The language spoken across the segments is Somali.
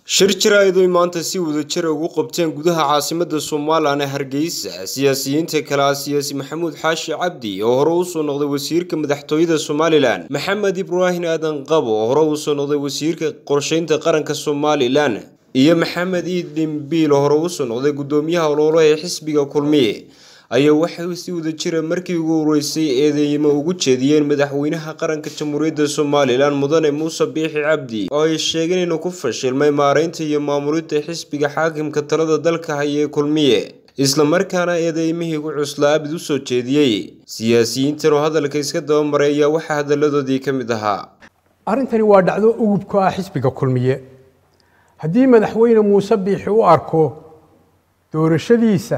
shir jaraa'id ay maanta si wadajira ugu qabteen gudaha caasimada somalilan ee hargeysa siyaasiyiinta kale ah siyaasi maxamuud xaashi cabdi oo hore usoo noqday wasiirka madaxtooyada somalilan maxamed ibraahim aadan qabo oo hore usoo noqday wasiirka qorsheynta qaranka somalilan iyo maxamed iid dhimbiil oo hore usoo noqday gudoomiyaha ololo ee xisbiga kulmiye ayaa waxay si wadajira markii ugu horeysay eedeymo ugu jeediyeen madaxweynaha qaranka jamhuuriyadda somalilan mudane muuse biixi cabdi oo ay sheegeen inuu ku fashilmay maareynta iyo maamulinta xisbiga xaakimka talada dalka haya ee kulmiye islamarkaana eedeymihii ku cuslaa abid u soo jeediyey siyaasiyiintan oo hadalka iska dabamaray ayaa waxaa hadaladoodii ka mid ahaa arrintani waa dhacdo ugubka ah xisbiga kulmiye haddii madaxweyne muuse biixi u arko doorashadiisa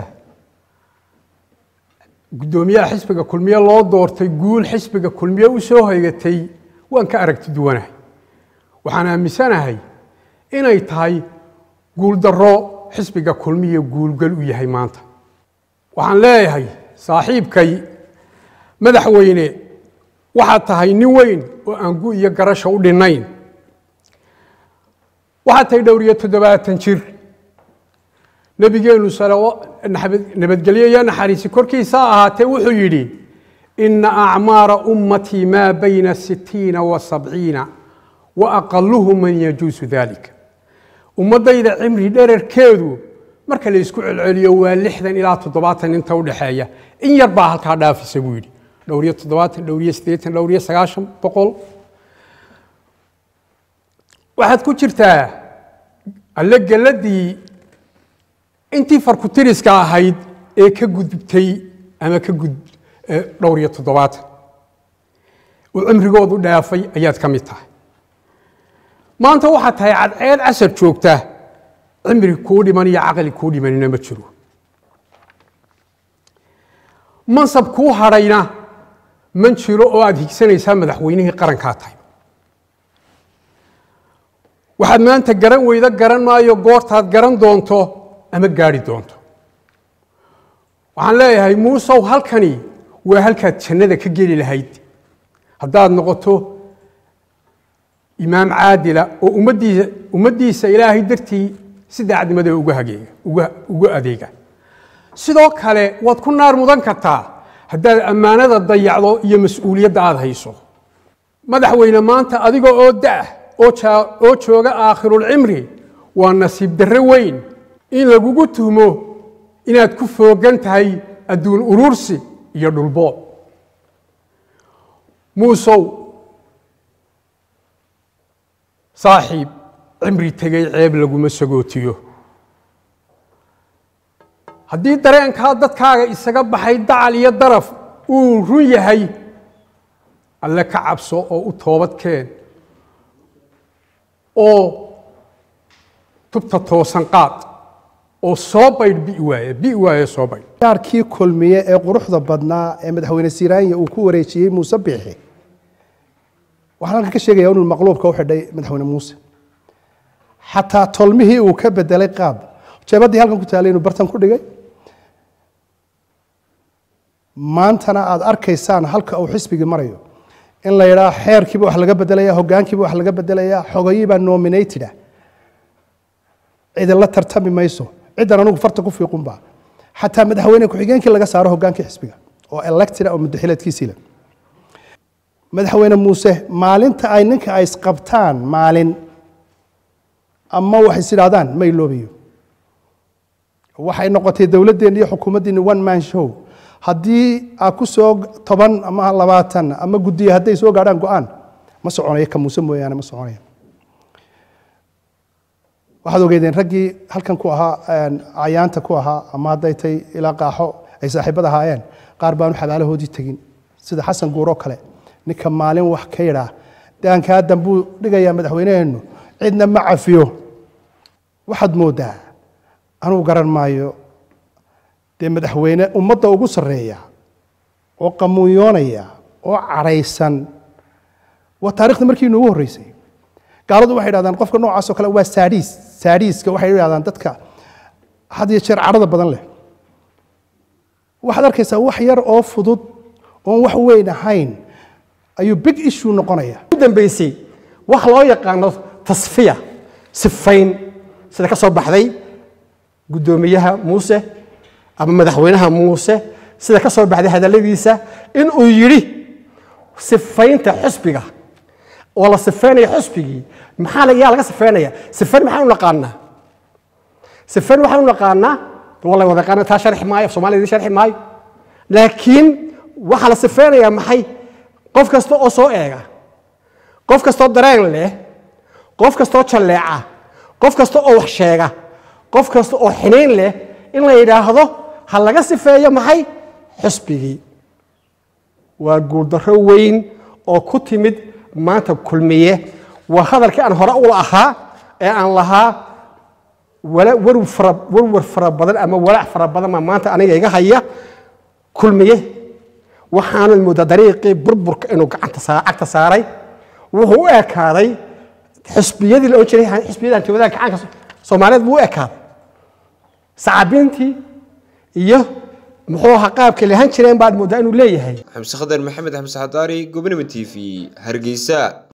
guddoomiyaha xisbiga kulmiye loo doortay guul xisbiga kulmiye u soo haygatay waan ka aragti duwanahay waxaan aaminsanahay inay tahay guuldarro xisbiga kulmiye guulgal u yahay maanta waxaan leeyahay saaxiibkay madaxweyne waxaad tahay nin weyn oo aan gu iyo garasha u dhinnayn waxaad tahay dhowr iyo toddobaatan jir nabigeenu nabadgelyo iyo naxariisi korkiisa ahaatee wuxuu yidhi ina acmaara ummatii maa bayna sitiina wa sabciina wa aqaluhu man yajuusu dalika ummaddayda cimri dherarkeedu marka la isku celceliyo waa lixdan ilaa toddobaatan inta udhexeeya in yar baa halkaa dhaafisa buu yidhi dhowr iyo toddobaatan dhowr iyo siddeetan dhowr iyo sagaashan boqol waxaad ku jirtaa alle geladii intii farkutiriska ahayd ee ka gudubtay ama ka gud dhowr iyo toddobaatan oo cimrigoodu dhaafay ayaad ka mid tahay maanta waxaad tahay cadceed casar joogta cimri kuu dhiman iyo caqli kuu dhimanina ma jiro mansab kuu hadhayna man jiro oo aada higsanaysaa madaxweynihii qarankaa tahay waxaad maanta garan weydo garan maayo goortaad garan doonto ama gaari doonto waxaan leeyahay muusow halkani waa halkaad jannada ka geli lahayd haddaad noqoto imaam caadila oo ummaddiisa ummaddiisa ilaahay dartii si daacadnimada uga hageega uga uga adeega sidoo kale waad ku naar mudan kartaa haddaad ammaanada dayacdo iyo mas-uuliyadda aada hayso madaxweyne maanta adiga oo da-ah oo jooga aakhirulcimri waa nasiib darre weyn in lagugu tuhmo inaad ku foogan tahay adduun urursi iyo dhulboob muusow saaxiib cimri tegay ceeb laguma sagootiyo haddii dareenkaa dadkaaga isaga baxay dacal iyo daraf uu run yahay alle ka cabso oo u toobad keen oo tubta toosan qaad oo soo baydh bi waaye bi waaye soo baydh gaarkii kulmiye ee quruxda badnaa ee madaxweyne siraanya uu ku wareejiyey muuse biixi waxaan halkan ka sheegaya inuu maqluubka u xidhay madaxweyne muuse xataa tolmihii uu ka bedelay qaab jeebadii halkan ku taalay inuu bartan ku dhigay maantana aada arkaysaan halka uu xisbigii marayo in la yidhaah xeerkiiba wax laga bedelaya hogaankiiba wax laga bedelaya xogayiibaa nominated ah cidinla tartami mayso ciddan anugu farta ku fiiqunba xataa madaxweyne ku-xigeenkii laga saaro hogaankii xisbiga oo elected oo mudaxileedkiisii leh madaxweyne muuse maalinta ay ninka ay isqabtaan maalin ama wax is idhaahdaan ma iloobayo waxay noqotay dowladdeenni iyo xukuumaddiinni one man show haddii aad ku soo toban ama labaatan ama guddiya hadday soo gaadhaan go-aan ma soconayo ka muuse mooyaane ma soconaya waxaad ogeydeen raggii halkan ku ahaa cayaanta ku ahaa ama hadday tay ilaa qaaxo ay saaxiibada ahaayeen qaar baanu xabaalahoodii tegin sida xasan guuroo kale ninka maalin wax ka yidhaa daankaa dambuu dhigayaa madaxweyneheennu cidna ma cafiyo waxaad moodaa anuu garan maayo dee madaxweyne ummadda ugu sarreeya oo qamuunyoonaya oo cadhaysan waa taarikhda markii inuugu horreysay gaaladu waxay idhahdaan qofka noocaas oo kale waa saadhiis saadhiiska waxay idhahdaan dadka had iyo jeer cadhada badan leh waxaad arkaysaa wax yar oo fudud oon wax weyn ahayn ayuu big issue noqonaya u dambeysay wax loo yaqaano tasfiya sifayn sida ka soo baxday guddoomiyaha muuse ama madaxweynaha muuse sida ka soo baxday hadalladiisa in uu yidhi sifaynta xusbiga oo la sifaynayo xusbigii maxaa la- yaa laga sifaynaya sifayn maxaan u naqaanaa sifayn waxaan u naqaanaa waa la wada yaqaana taa sharxi maayo af soomaalida idin sharxi maayo laakiin waxaa la sifaynayaa maxay qof kasta oo soo eega qof kastoo dareen leh qof kastoo jalleeca qof kasta oo wax sheega qof kasta oo xiniin leh in la yidhaahdo ha laga sifeeyo maxay xusbigii waa guuldarro weyn oo ku timid maanta kulmiye waa hadalkii aan hore u ahaa ee aan lahaa wala- warw fara- warwar fara badan ama walaac fara badan baa maanta aniga iga haya kulmiye waxaanad moodaa dariiqii burburka inuu gacanta saa- cagta saaray wuxuu u ekaaday xisbiyadii la ohan jiray xisbiyada hantiwadaha gacanka soomaaliyeed buu u ekaaday sacabiintii iyo muxuu ahaa qaabkay lahan jireen baad moodaa inuu leeyahay xamse khadar maxamed xamse xadaari gobonimo t v hargeysa